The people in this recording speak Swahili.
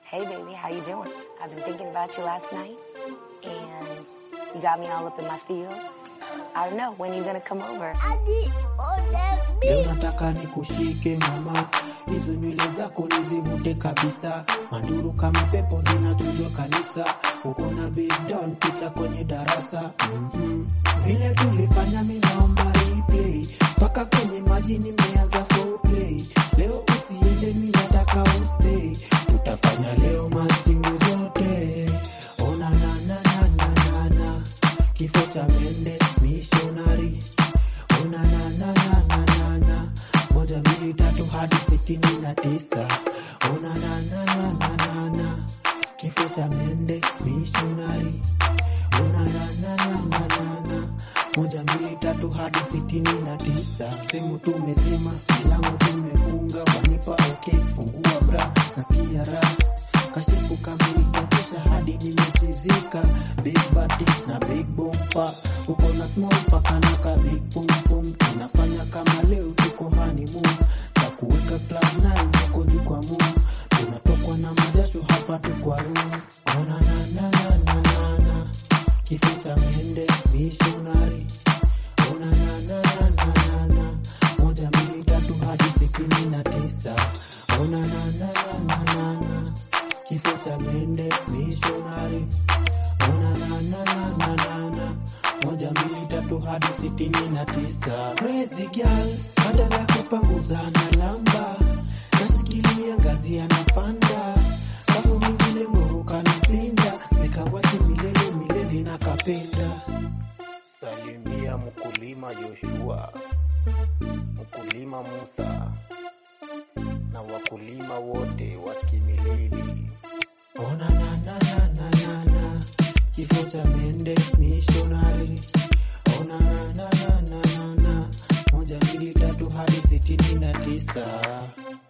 Hey baby, how you doing? I've been thinking about you last night and you got me all up in my feels. I don't know, when you gonna come over? Leo nataka nikushike mama, hizo nywele zako nizivute kabisa, manduru kama pepo zinachujwa kanisa, uko na big down picha kwenye darasa mm-hmm. Vile tulifanya mi naomba replay, mpaka kwenye maji nimeanza foreplay. Leo usiende, mi nataka ustay, tutafanya leo mastingo zote. Ona na na na na na na, kifo cha mende missionary Ona na na na na na na moja mbili tatu hadi sitini na tisa. Ona na na na na na na kifo cha mende missionary. Ona na na na na na na moja mbili tatu hadi sitini na tisa. Sehemu tumesema milango tumefunga, wanipa okay, fungua bra, nasikia raha kashifu kamilika kisha hadi nimechizika big body na big bompa uko na small paka na ka big pum pum tunafanya kama leo tuko honeymoon takuweka club nine uko juu kwa moon tunatokwa na majasho hapa tu kwa room ona na na na na na na kifo cha mende missionary ona na na na na na na moja mbili tatu hadi sitini na tisa ona na na na na na na kifo cha mende missionary ona na na na na na na moja mbili tatu hadi sitini na tisa crazy girl badala ya kupanguza na lamba nashikilia ngazi anapanda kafu mingine nguruka napinda zikawachi milele milele na kapenda Salimia mkulima Joshua, mkulima Musa na wakulima wote wa Kimilili. Ona na na na na na na kifo cha mende missionary. Ona na na na na na na moja mbili tatu hadi sitini na tisa.